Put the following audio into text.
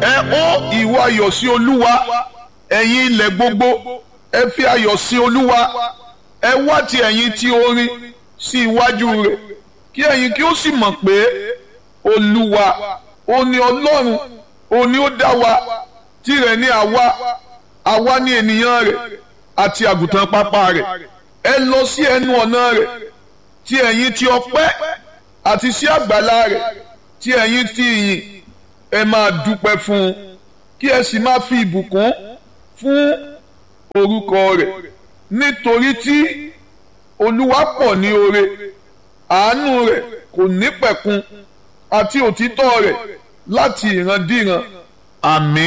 ẹ ó ìwọ ayọ̀ sí olúwa ẹ̀yin ilẹ̀ gbogbo ẹ fi ayọ̀ sí olúwa ẹ wá ti ẹ̀yin tí orin sí iwájú rẹ̀ kí ẹ̀yin kí ó sì mọ̀ pé olúwa ó ní ọlọ́run ó ní ó dá wa tirẹ̀ ní àwa àwa ní ènìyàn rẹ̀ àti àgùntàn pápá rẹ̀ ẹ lọ sí ẹnu ọ̀nà rẹ̀ tí ẹ̀yin ti ọpẹ́ àti sí àgbàlá rẹ̀ tí ẹ̀yin ti ìyìn ẹ máa dúpẹ́ fún un kí ẹ sì máa fi ìbùkún fún orúkọ rẹ̀ nítorí tí olúwa pọ̀ ní oore àánú rẹ̀ kò ní pẹ̀kun àti òtítọ́ rẹ̀ láti ìrandíran àmín.